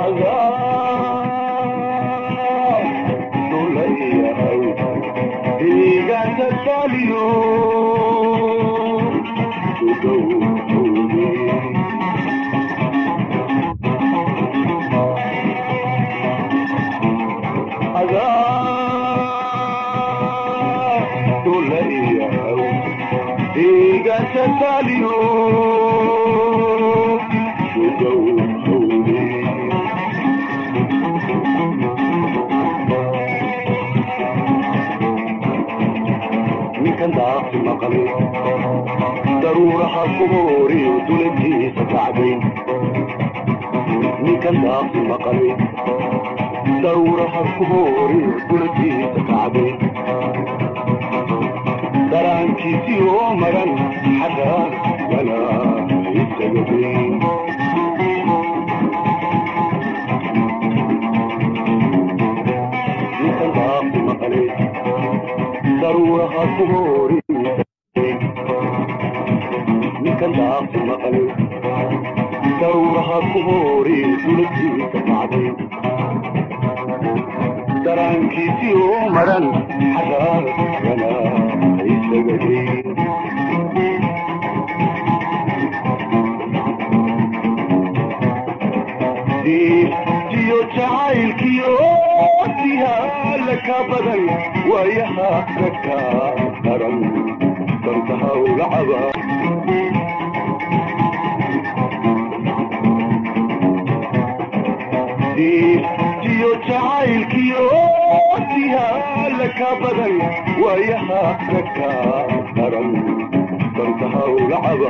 ninkan daaqi maqlay daruuraha kubooriyo dulantiisa kacday ninkan daaqi maqlay daruuraha kubooriyo dulantiisa kacday daraankiisii oo maran xagga wala isagaday ninkan daaqi maqlay daruuraha kuboori ninkan daaqi maqlay daruuraha kuboori dulantiisa kacday daraankiisii oo maran xagga wala isagaday diyo jacaylkiyo dihaala ka badan waayaha ragka daran dantaha uga caba diyo jacaylkiyo dihaala ka badan waayaha ragka daran dantaha uga caba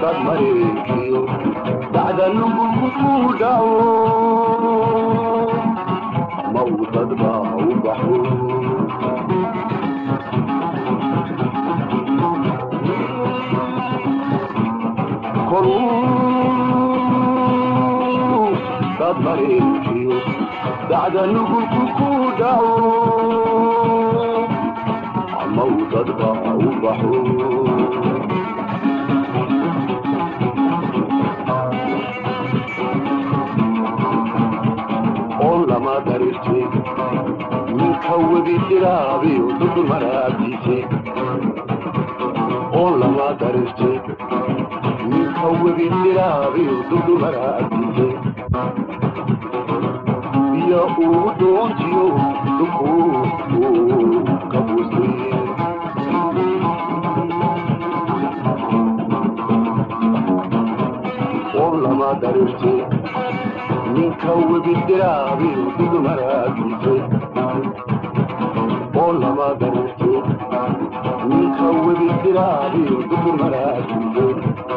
dad mareekiyo dacda nugulku ku dhaco ma uu dad baa u baxo koruu dad mareekiyo dacda nugulku ku dhaco ma uu dad baa u baxo oo lama darirte ninka webi dhiraabiyo dudul maraagtiise oo lama darirte ninka webi dhiraabiyo dudul maraagtiise iyo uu doontiyo dukuu kabuustay oo lama darirte ninka webi diraabiyo dudul maraagtiise oo lama darirte ninka webi diraabiyo dudul maraagtiise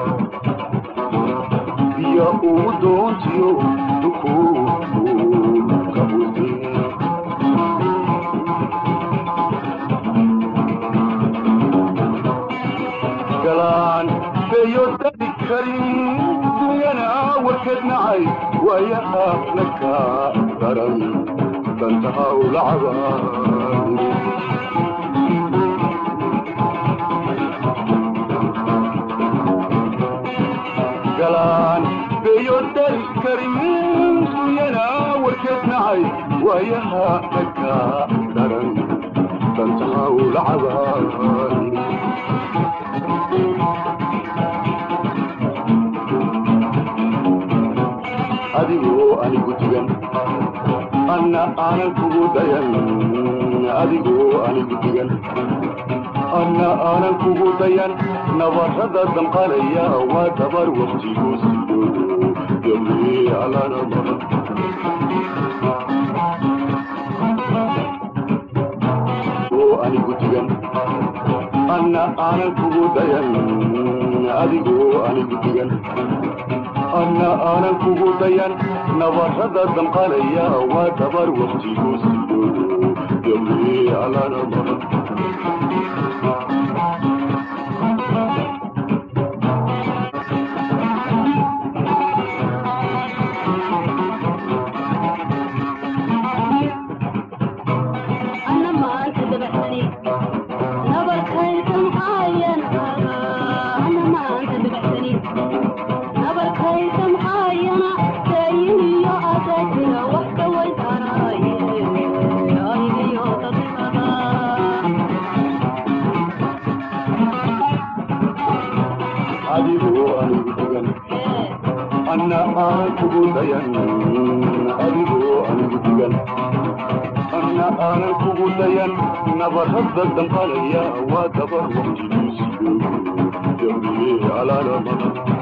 iyo uu doontiyo dukuu kabuustay galaan beyo dadi karin dunyana warkeed nacay waayaha naka daran dantaha ulacabaan galaan beyo dadi karin dunyana warkeed nacay waayaha naka daran dantaha ulacabaan adigoo anigu digan anna aanan kugu dayan adigoo anigu digan anna aanan kugu dayan nabarrada damqalaya waa dabar waqtigu sido gabri alana maran oo anigu digan anna aanan kugu dayan adigoo anigu digan anna aanan kugu dayan nabarrada damqalaya waa dabar waqtigu sido gabri alana maran أنا ما تدبحني نبركيت محاين أنا ما تدبحني نبركيت محاين سايني يا أتاكنا وحكا ويتاراي يا إلي يا تطلبها adigoo anigu digan anna aanan kugu dayan adigoo anigu digan anna aanan kugu dayan nabarrada damqalaya waa dabar waqtigu sido gabri alana maran